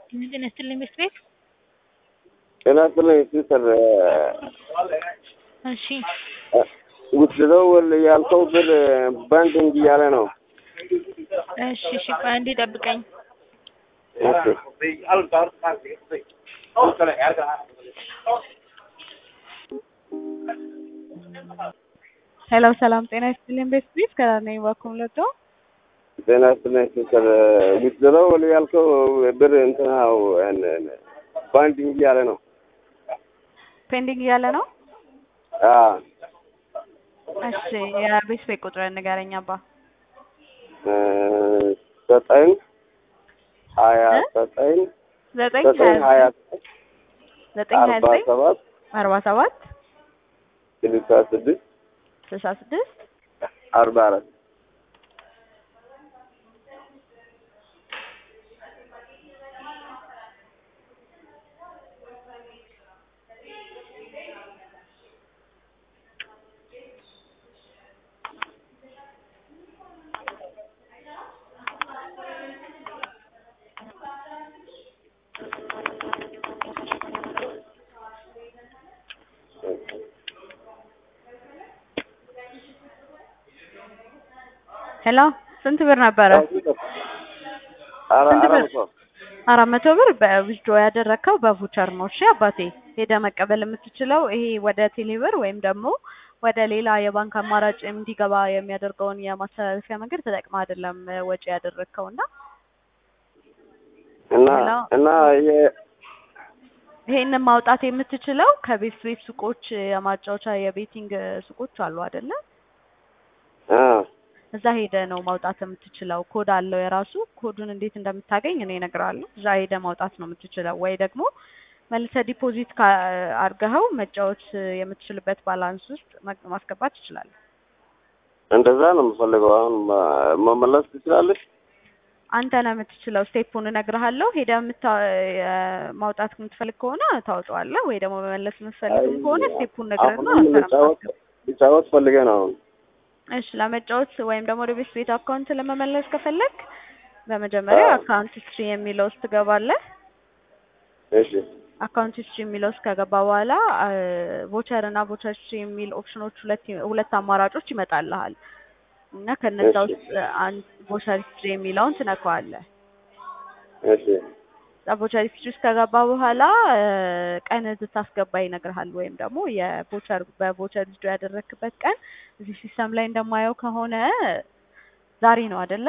ጤና ይስጥልኝ ቤት ቤት ጤና ይስጥልኝ ሲስተር እሺ ውትድረው ያልከው ብር ባንኪንግ እያለ ነው። እሺ እሺ ቆይ አንዴ ጠብቀኝ ሄሎ ሰላም ጤና ይስጥልኝ ቤት ቤት ከነኝ ባኩም ለቶ ጤና ይስጥልኝ ሲስተር ውትድረው ያልከው ብር እንትናው ባንኪንግ እያለ ነው። ፔንዲንግ እያለ ነው። አዎ እሺ የቤት ቤት ቁጥር ንገረኝ አባ ዘጠኝ ሀያ ዘጠኝ ዘጠኝ ዘጠኝ ሀያ ዘጠኝ ሀያ አርባ ዘጠኝ ሰባት አርባ ሰባት ስልሳ ስድስት ስልሳ ስድስት አርባ አራት ሄሎ ስንት ብር ነበረ? አራ ስንት አራት ብር? መቶ አራት መቶ ብር በዊዝድሮ ያደረግከው በቮቸር ነው። እሺ አባቴ ሄደ መቀበል የምትችለው ይሄ ወደ ቴሌብር ወይም ደግሞ ወደ ሌላ የባንክ አማራጭ እንዲገባ የሚያደርገውን የማስተላለፊያ መንገድ ተጠቅመህ አይደለም ወጪ ያደረግከው እና እና ሄሎ? እና የ- ይሄንን ማውጣት የምትችለው ከቤት ቤት ሱቆች የማጫወቻ የቤቲንግ ሱቆች አሉ አይደለ? አ እዛ ሄደ ነው ማውጣት የምትችለው። ኮድ አለው የራሱ። ኮዱን እንዴት እንደምታገኝ እኔ እነግርሃለሁ። እዛ ሄደ ማውጣት ነው የምትችለው፣ ወይ ደግሞ መልሰህ ዲፖዚት አድርገኸው መጫወት የምትችልበት ባላንስ ውስጥ ማ- ማስገባት ትችላለህ። እንደዛ ነው የምፈልገው። አሁን ማ- መመለስ ትችላለች። አንተ ነው የምትችለው። ስቴፑን እነግርሃለሁ። ሄደህ የምታ- የ- ማውጣት የምትፈልግ ከሆነ ታውጠዋለህ፣ ወይ ደግሞ መመለስ የምትፈልግም ከሆነ ስቴፑን ነግረህና አሁን አንተ ነው ልጫወት የምታስገባው። ልጫወት ፈልጌ ነው አሁን እሺ ለመጫወት ወይም ደግሞ ወደ ቤት ቤት አካውንት ለመመለስ ከፈለግ በመጀመሪያ አዎ። አካውንት ሂስትሪ የሚለው ውስጥ ትገባለህ። እሺ አካውንት ሂስትሪ የሚለው ውስጥ ከገባ በኋላ ቮቸር እና ቮቸር ሂስትሪ የሚል ኦፕሽኖች ሁለት ሁለት አማራጮች ይመጣልሃል እና ከነዛ እሺ። ውስጥ አንድ ቮቸር ሂስትሪ የሚለውን ትነካዋለህ። እሺ እዛ ቮቸር ሂስትሪ ውስጥ ከገባ በኋላ እ፣ ቀን እንድታስገባ ይነግርሃል። ወይም ደግሞ የቮቸር በቮቸር ሂስትሪ ያደረክበት ቀን እዚህ ሲስተም ላይ እንደማየው ከሆነ ዛሬ ነው አይደለ?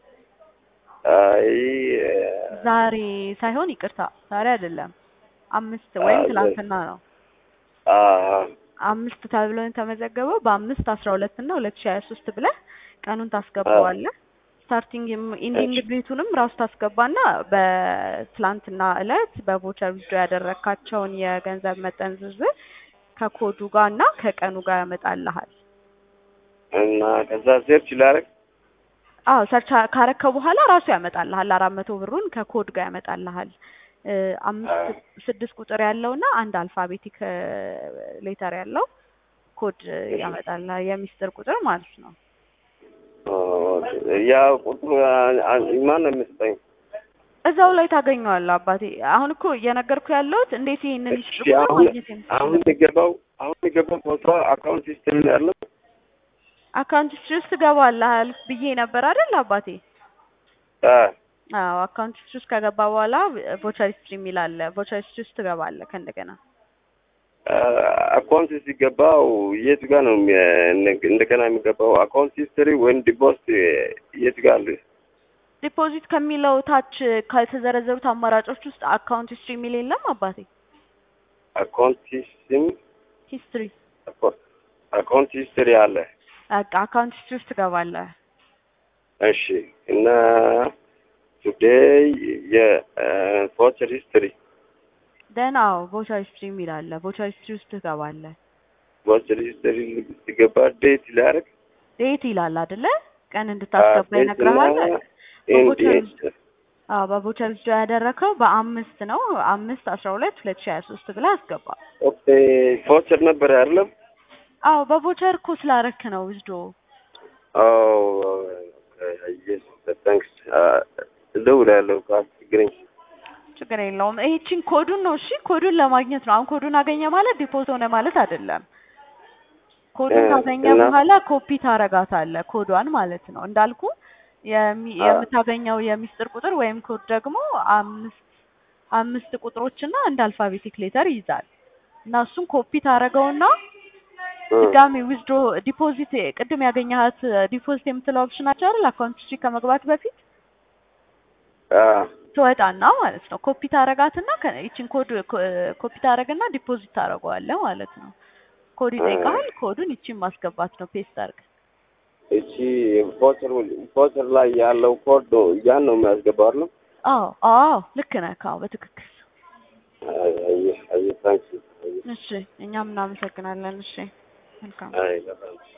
አይ ዛሬ ሳይሆን ይቅርታ፣ ዛሬ አይደለም፣ አምስት ወይም አዎ፣ ትላንትና ነው። አ አምስት ተብሎ የተመዘገበው በአምስት አስራ ሁለት እና ሁለት ሺ ሀያ ሶስት ብለህ ቀኑን ታስገባዋለህ። ስታርቲንግ ኢንዲንግ እሺ። ዴቱንም ራሱ ታስገባና በትላንትና እለት በቮቸር ዊዝዶ ያደረካቸውን የገንዘብ መጠን ዝርዝር ከኮዱ ጋር እና ከቀኑ ጋር ያመጣልሃል። እና ከዛ ሴርች ላደርግ አዎ ሰርች ካረከው በኋላ ራሱ ያመጣልሃል። አራት መቶ ብሩን ከኮድ ጋር ያመጣልሃል። እ፣ አምስት ስድስት ቁጥር ያለውና አንድ አልፋቤቲክ ሌተር ያለው ኮድ ያመጣልሃል። የሚስጥር ቁጥር ማለት ነው። ያ ቁጥሩ ማን ነው የሚሰጠኝ? እዛው ላይ ታገኘዋለህ አባቴ። አሁን እኮ እየነገርኩ ያለሁት እንዴት ይሄንን እሺ ሚስጥር ቁጥር አሁን ማግኘት አሁን የምትችልበት የሚገባው አሁን የሚገባው ፎቶ አካውንት ሲስተም ያለው አካውንት ሂስትሪ ውስጥ ትገባለህ ብዬ ነበር አይደል አባቴ? አ አዎ አካውንት ሂስትሪ ውስጥ ከገባ በኋላ ቮቸር ሂስትሪ የሚል አለ። ቮቸር ሂስትሪ ውስጥ ትገባለህ ከእንደገና አካውንት ሲገባው የት ጋር ነው የሚ- እንደገና የሚገባው? አካውንት ሂስትሪ ወይም ዲፖስት የት ጋር አለ? ዲፖዚት ከሚለው ታች ከተዘረዘሩት አማራጮች ውስጥ አካውንት ሂስትሪ የሚል የለም አባቴ? አካውንት ሲስተም ሂስትሪ አካውንት ሂስትሪ አለ። በቃ አካውንት ሂስትሪ ውስጥ ትገባለህ። እሺ እና ቱዴይ የቮቸር ሂስትሪ ደህና አዎ ቮቸር ሂስትሪ የሚል አለ። ቮቸር ሂስትሪ ውስጥ ትገባለህ። ቮቸር ሂስትሪ ሲገባ ዴት ሊያደርግ ዴት ይላል አይደለ? ቀን እንድታስገባ ይነግርሃል። በቮቸር አዎ በቮቸር ሂስትሪ ያደረከው በአምስት ነው። አምስት አስራ ሁለት ሁለት ሺህ ሀያ ሶስት ብለህ አስገባ። ኦኬ ቮቸር ነበር አይደለም? አዎ በቮቸር እኮ ስላረክ ነው ውስዶ ኦ ታንክስ እደውላለሁ ካስቸግረኝ ችግር የለውም። ይህቺን ኮዱን ነው እሺ፣ ኮዱን ለማግኘት ነው። አሁን ኮዱን አገኘ ማለት ዲፖዚት ሆነ ማለት አይደለም። ኮዱን እ ካገኘ እና በኋላ ኮፒ ታረጋታለህ፣ ኮዷን ማለት ነው። እንዳልኩ የሚ- አ የምታገኘው የሚስጥር ቁጥር ወይም ኮድ ደግሞ አምስት አምስት ቁጥሮችና አንድ አልፋቤቲክ ሌተር ይይዛል እና እሱን ኮፒ ታረገውና እ ድጋሚ ዊዝድሮ ዲፖዚት ቅድም ያገኘሃት ዲፖዚት የምትለው ኦፕሽን ናቸው አይደል? አካውንት ሂስትሪ ከመግባት በፊት አ ትወጣና ማለት ነው ኮፒ ታረጋትና ከ- ይቺን ኮድ ኮ- ኮፒ ታረግና ዲፖዚት ታረገዋለህ ማለት ነው። ኮድ እ ይጠይቃል። ኮዱን ይቺን ማስገባት ነው ፔስት አድርገህ። እቺ ቮቸር ቮቸር ላይ ያለው ኮድ ነው ያን ነው የሚያስገባው አይደል? አዎ አዎ ልክ ነህ። አዎ በትክክል አይ አይ አይ ታንኪ እሺ፣ እኛም እናመሰግናለን። እሺ መልካም አይ በጣም